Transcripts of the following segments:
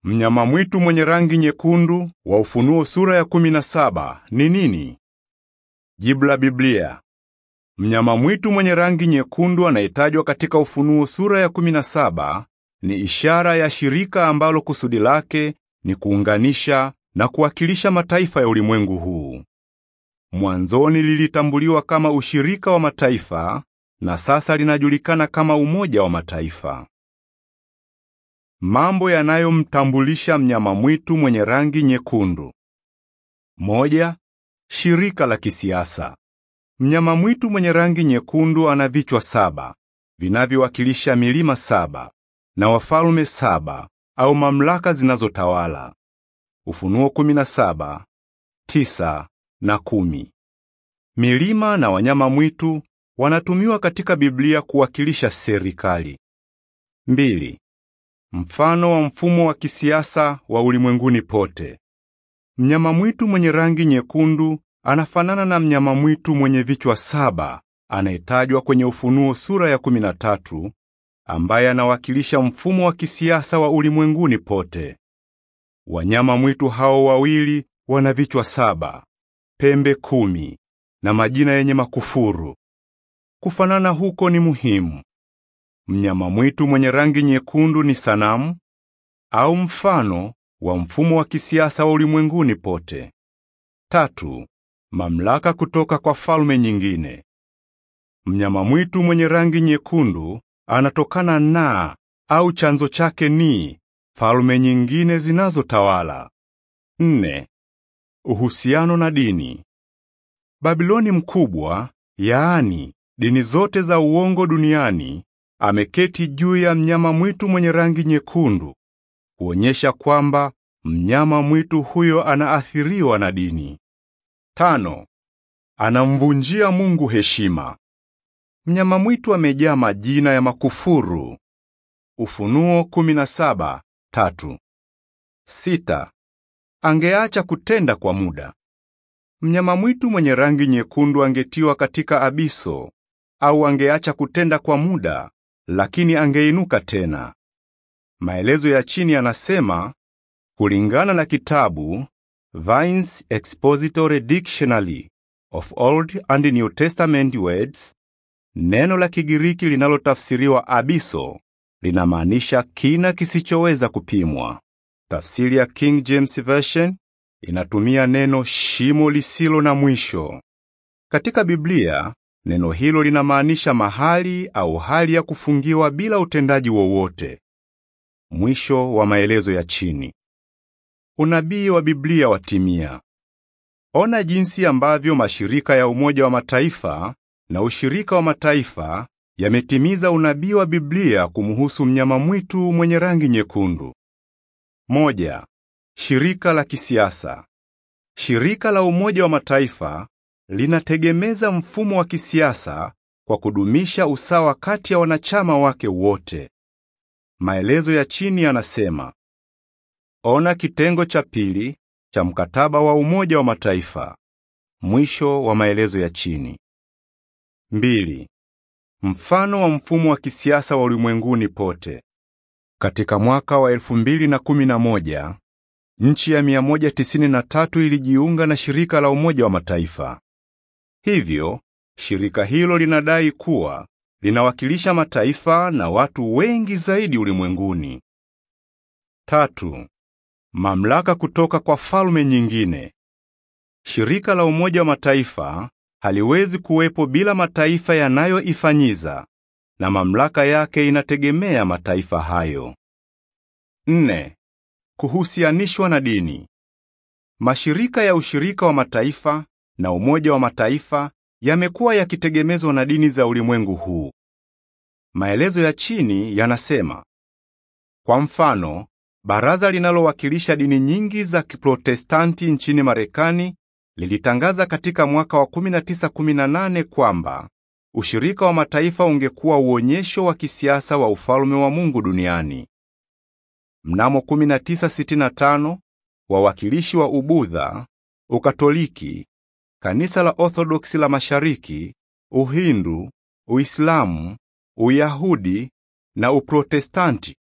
Mnyama mwitu mwenye rangi nyekundu wa Ufunuo sura ya 17 ni nini? Jibu la Biblia. Mnyama mwitu mwenye rangi nyekundu anayetajwa katika Ufunuo sura ya 17 ni ishara ya shirika ambalo kusudi lake ni kuunganisha na kuwakilisha mataifa ya ulimwengu huu. Mwanzoni lilitambuliwa kama ushirika wa mataifa na sasa linajulikana kama Umoja wa Mataifa. Mambo yanayomtambulisha mnyama mwitu mwenye rangi nyekundu. Moja, shirika la kisiasa. Mnyama mwitu mwenye rangi nyekundu ana vichwa saba vinavyowakilisha milima saba na wafalme saba au mamlaka zinazotawala. Ufunuo 17, tisa na kumi. Milima na wanyama mwitu wanatumiwa katika Biblia kuwakilisha serikali. Mbili, mfano wa mfumo wa kisiasa wa ulimwenguni pote. Mnyama mwitu mwenye rangi nyekundu anafanana na mnyama mwitu mwenye vichwa saba anayetajwa kwenye Ufunuo sura ya 13 ambaye anawakilisha mfumo wa kisiasa wa ulimwenguni pote. Wanyama mwitu hao wawili wana vichwa saba, pembe kumi na majina yenye makufuru. Kufanana huko ni muhimu. Mnyama mwitu mwenye rangi nyekundu ni sanamu au mfano wa mfumo wa kisiasa wa ulimwenguni pote. Tatu, mamlaka kutoka kwa falme nyingine. Mnyama mwitu mwenye rangi nyekundu anatokana na au chanzo chake ni falme nyingine zinazotawala. Nne, uhusiano na dini. Babiloni mkubwa, yaani dini zote za uongo duniani, ameketi juu ya mnyama mwitu mwenye rangi nyekundu, kuonyesha kwamba mnyama mwitu huyo anaathiriwa na dini. Tano, anamvunjia Mungu heshima. Mnyama mwitu amejaa majina ya makufuru. Ufunuo 17, tatu. Sita, angeacha kutenda kwa muda. Mnyama mwitu mwenye rangi nyekundu angetiwa katika abiso au angeacha kutenda kwa muda, lakini angeinuka tena. Maelezo ya chini yanasema kulingana na kitabu Vine's Expository Dictionary of Old and New Testament Words, neno la Kigiriki linalotafsiriwa abiso linamaanisha kina kisichoweza kupimwa. Tafsiri ya King James Version inatumia neno shimo lisilo na mwisho. Katika Biblia, neno hilo linamaanisha mahali au hali ya kufungiwa bila utendaji wowote. Mwisho wa maelezo ya chini. Unabii wa Biblia watimia. Ona jinsi ambavyo mashirika ya Umoja wa Mataifa na Ushirika wa Mataifa yametimiza unabii wa Biblia kumhusu mnyama mwitu mwenye rangi nyekundu. Moja, shirika la kisiasa. Shirika la Umoja wa Mataifa linategemeza mfumo wa kisiasa kwa kudumisha usawa kati ya wanachama wake wote. Maelezo ya chini yanasema: Ona kitengo cha pili cha mkataba wa Umoja wa Mataifa. Mwisho wa maelezo ya chini. Mbili, mfano wa mfumo wa kisiasa wa ulimwenguni pote. Katika mwaka wa 2011, nchi ya 193 ilijiunga na shirika la Umoja wa Mataifa. Hivyo, shirika hilo linadai kuwa linawakilisha mataifa na watu wengi zaidi ulimwenguni. Tatu, mamlaka kutoka kwa falme nyingine. Shirika la Umoja wa Mataifa haliwezi kuwepo bila mataifa yanayoifanyiza na mamlaka yake inategemea mataifa hayo. Nne, kuhusianishwa na dini. Mashirika ya Ushirika wa Mataifa na Umoja wa Mataifa yamekuwa yakitegemezwa na dini za ulimwengu huu. Maelezo ya chini yanasema: kwa mfano, baraza linalowakilisha dini nyingi za Kiprotestanti nchini Marekani lilitangaza katika mwaka wa 1918 kwamba Ushirika wa Mataifa ungekuwa uonyesho wa kisiasa wa ufalme wa Mungu duniani. Mnamo 1965, wawakilishi wa Ubudha, Ukatoliki, Kanisa la Orthodoksi la Mashariki, Uhindu, Uislamu, Uyahudi na Uprotestanti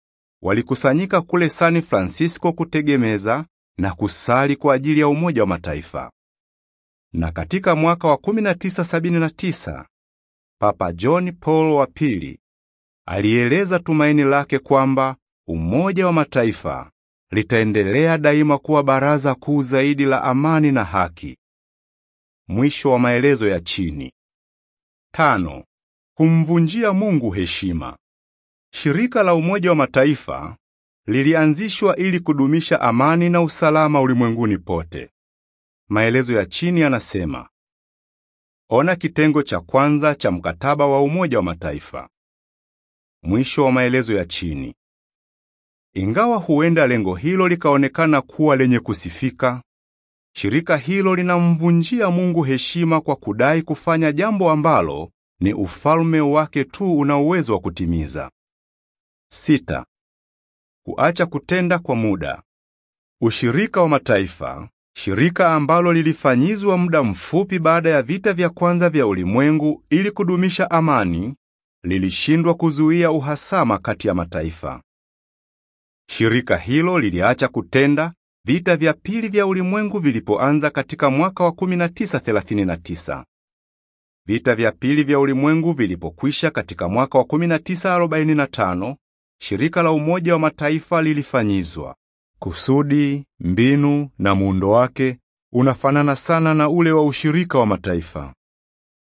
walikusanyika kule San Francisco kutegemeza na kusali kwa ajili ya Umoja wa Mataifa. Na katika mwaka wa 1979 Papa John Paul wa pili alieleza tumaini lake kwamba Umoja wa Mataifa litaendelea daima kuwa baraza kuu zaidi la amani na haki. Mwisho wa maelezo ya chini. Tano, kumvunjia Mungu heshima. Shirika la Umoja wa Mataifa lilianzishwa ili kudumisha amani na usalama ulimwenguni pote. Maelezo ya chini yanasema: Ona kitengo cha kwanza cha mkataba wa Umoja wa Mataifa. Mwisho wa maelezo ya chini. Ingawa huenda lengo hilo likaonekana kuwa lenye kusifika, shirika hilo linamvunjia Mungu heshima kwa kudai kufanya jambo ambalo ni ufalme wake tu una uwezo wa kutimiza. Sita, kuacha kutenda kwa muda. Ushirika wa Mataifa, shirika ambalo lilifanyizwa muda mfupi baada ya vita vya kwanza vya ulimwengu ili kudumisha amani, lilishindwa kuzuia uhasama kati ya mataifa. Shirika hilo liliacha kutenda vita vya pili vya ulimwengu vilipoanza katika mwaka wa 1939. Vita vya pili vya ulimwengu vilipokwisha katika mwaka wa 1945, shirika la Umoja wa Mataifa lilifanyizwa. Kusudi, mbinu na muundo wake unafanana sana na ule wa ushirika wa mataifa.